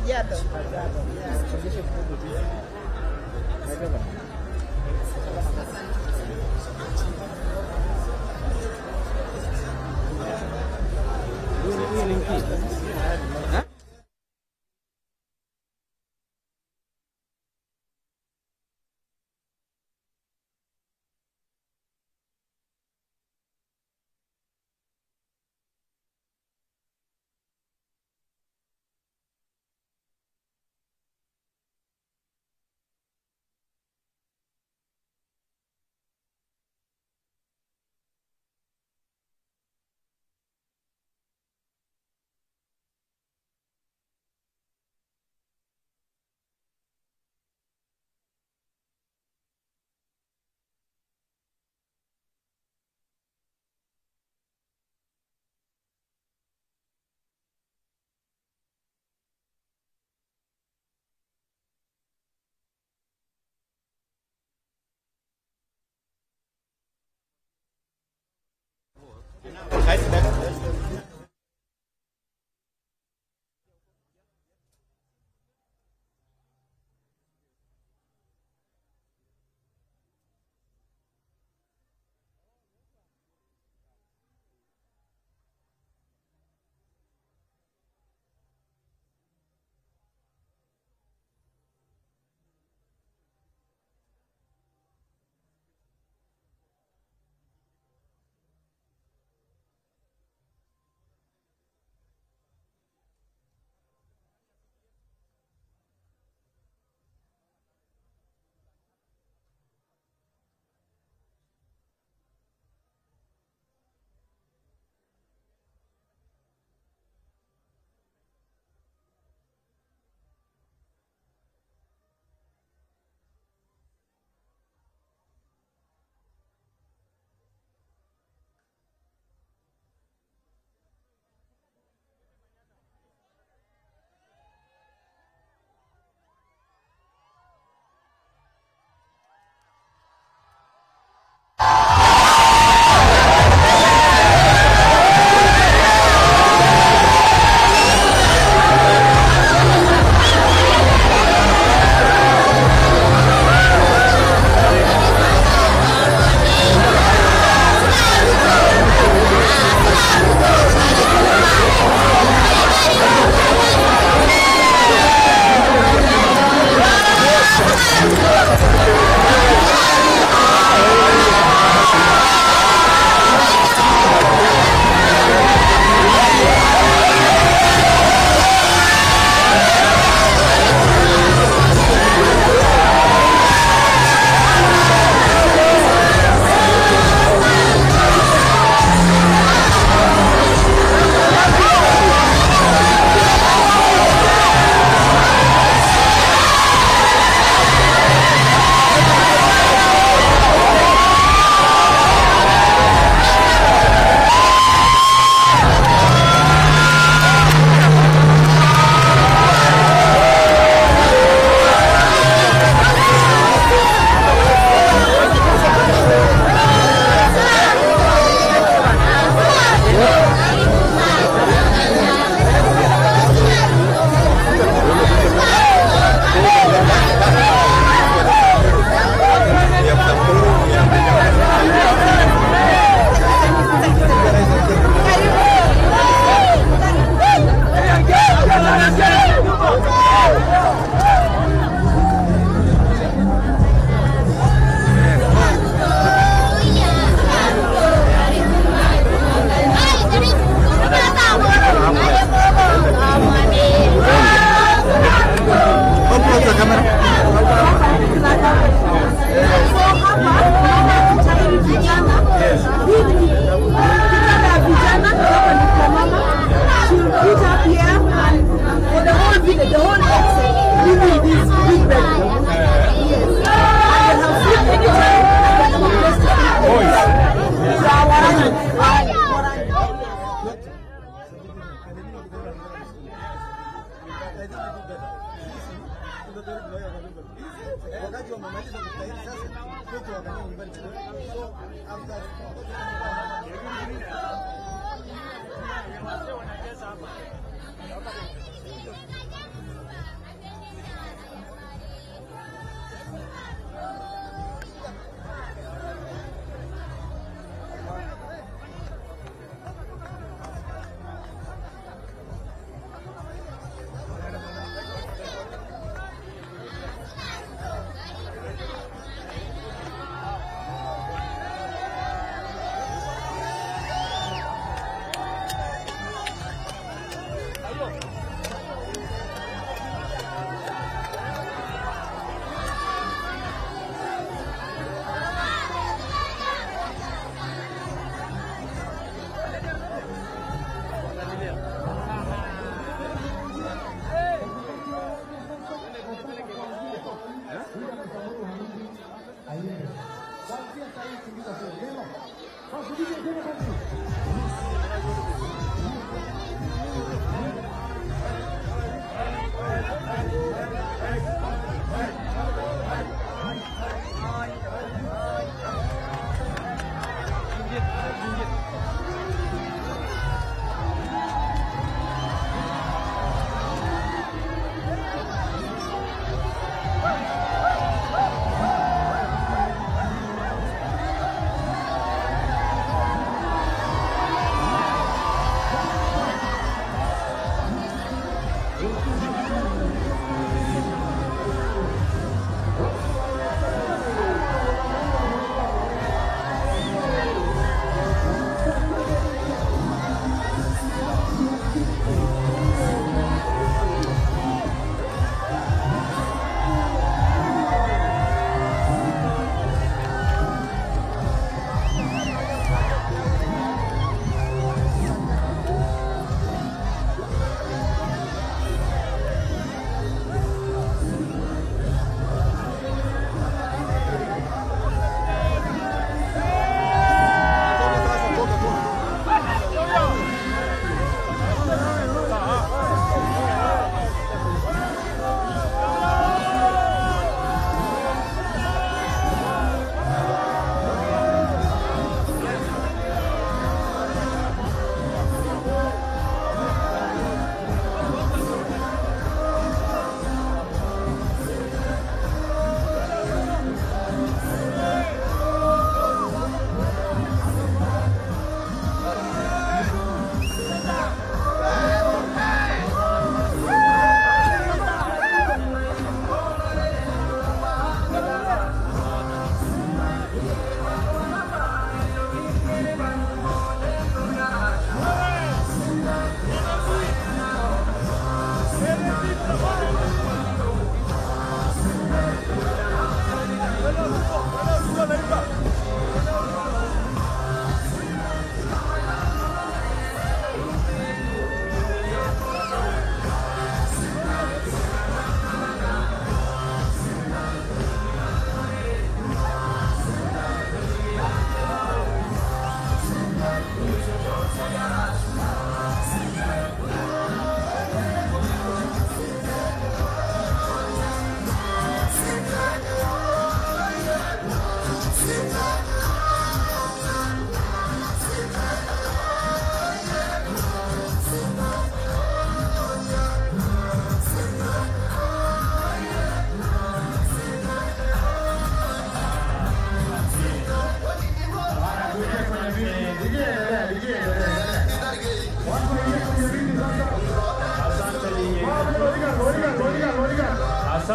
Kajiado.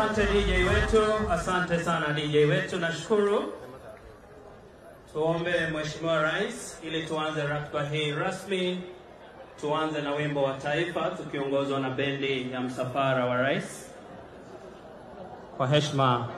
Asante DJ wetu, asante sana DJ wetu, nashukuru. Tuombe Mheshimiwa Rais ili tuanze ratiba hii rasmi. Tuanze na wimbo wa taifa tukiongozwa na bendi ya msafara wa rais. Kwa heshima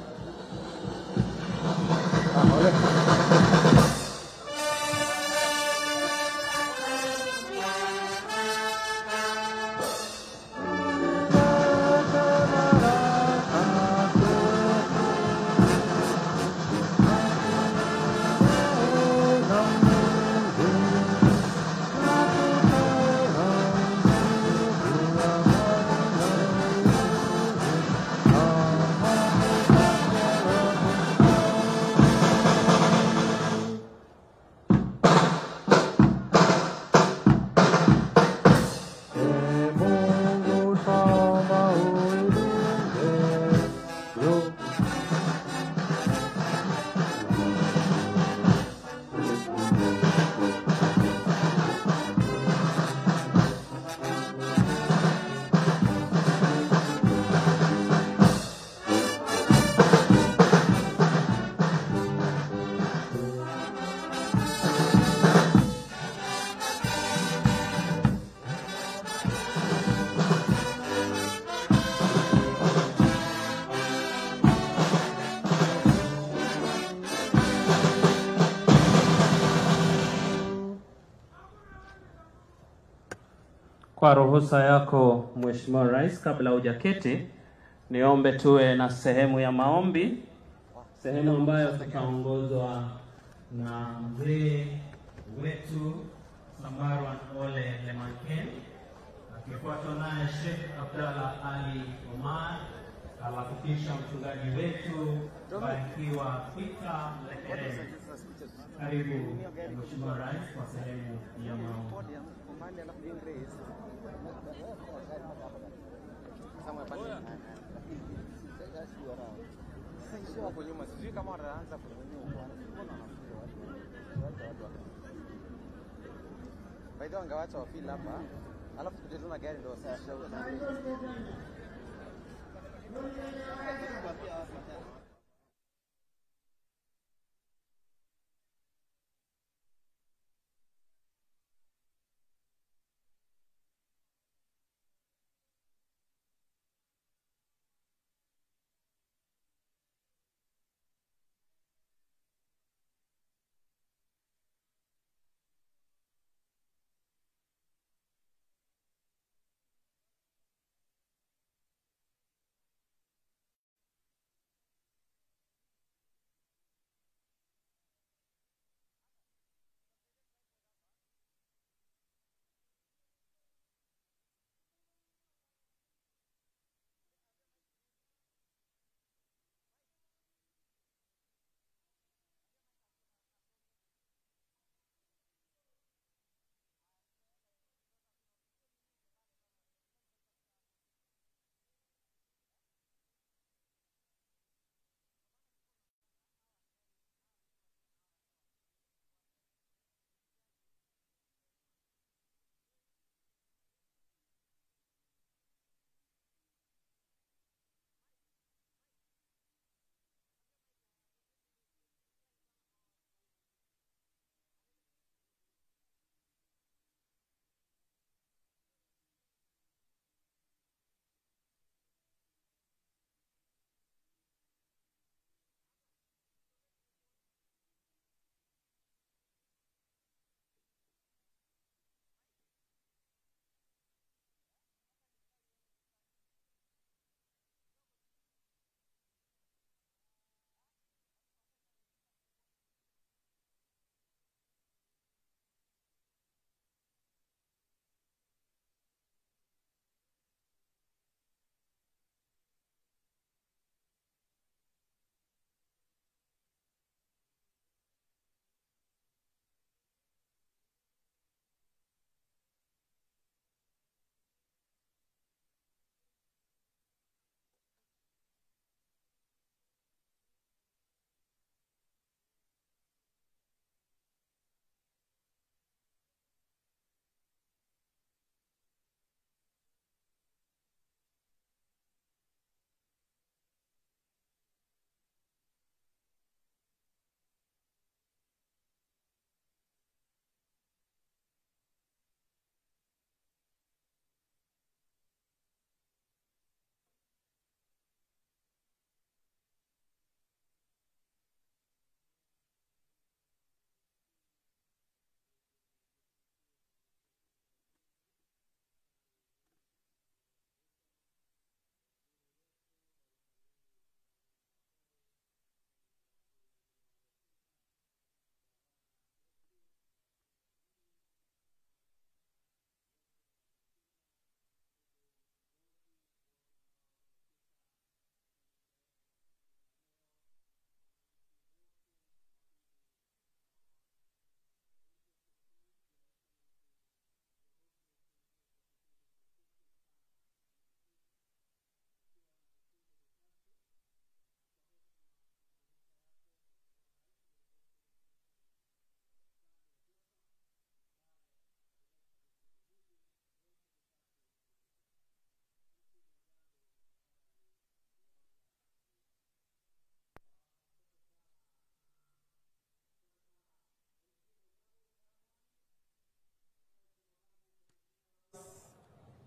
Kwa ruhusa yako Mheshimiwa Rais, kabla hujaketi, niombe tuwe na sehemu ya maombi, sehemu ambayo tutaongozwa na mzee wetu Samarwan Ole Lemanken, akifuatwa naye Sheikh Abdallah Ali Omar, alafu kisha mchungaji wetu Barikiwa Pita Lekerere. Karibu Mheshimiwa Rais kwa sehemu ya maombi. Huko nyuma sijui kama wataanza By the way, wangewacha wafil hapa, alafu tukuje tu na gari ndio wasisha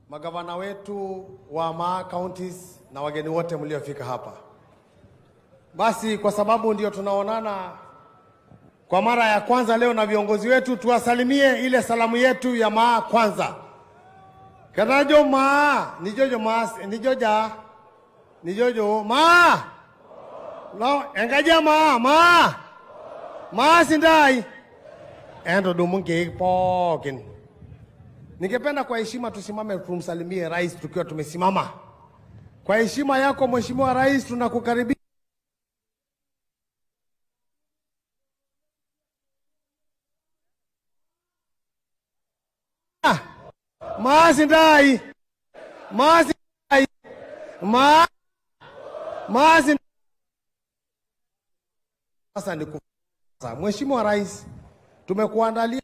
magavana wetu wa Maa counties na wageni wote mliofika hapa. Basi kwa sababu ndio tunaonana kwa mara ya kwanza leo na viongozi wetu, tuwasalimie ile salamu yetu ya Maa kwanza. Kanajo Maa nijojo Maa nijoja nijojo Maa no engaja Maa Maa Maa sindai endo dumunge pokin Ningependa kwa heshima tusimame tumsalimie rais tukiwa tumesimama. Kwa heshima yako Mheshimiwa Rais, tunakukaribisha. Maasi ndai maasi ndai ma maasi sasa ni sasa, Mheshimiwa Rais, tumekuandalia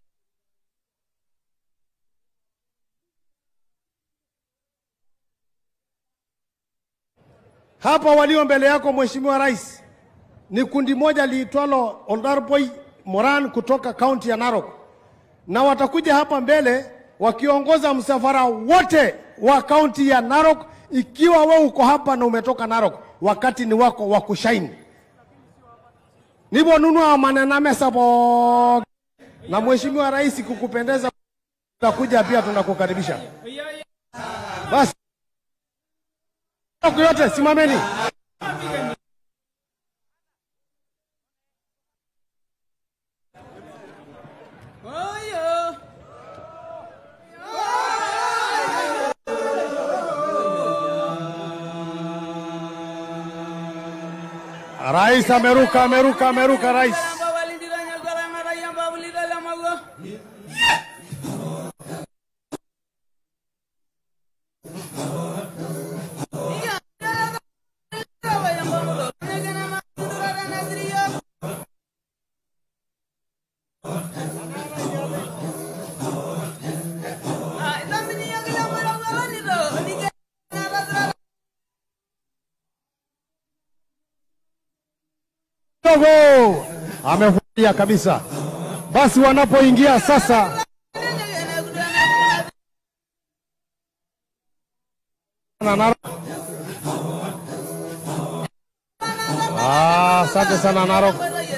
Hapa walio mbele yako Mheshimiwa Rais ni kundi moja liitwalo Oldarboy Moran kutoka kaunti ya Narok, na watakuja hapa mbele wakiongoza msafara wote wa kaunti ya Narok. Ikiwa wewe uko hapa na umetoka Narok, wakati ni wako wa kushaini nivo nunua manena mesa po na Mheshimiwa Rais, kukupendeza utakuja pia, tunakukaribisha basi yote simameni. Rais ameruka, ameruka, ameruka rais. Dogo amefurahia kabisa. Basi wanapoingia sasa na Narok. Ah, asante sana Narok.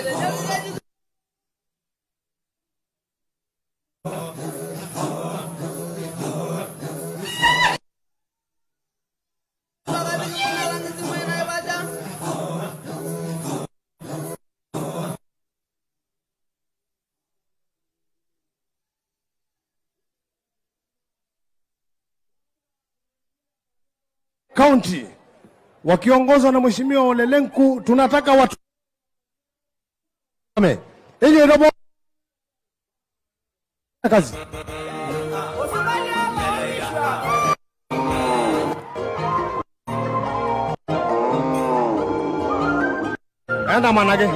County wakiongozwa na Mheshimiwa Ole Lenku, tunataka watu Ame. ili robo kazi enda manage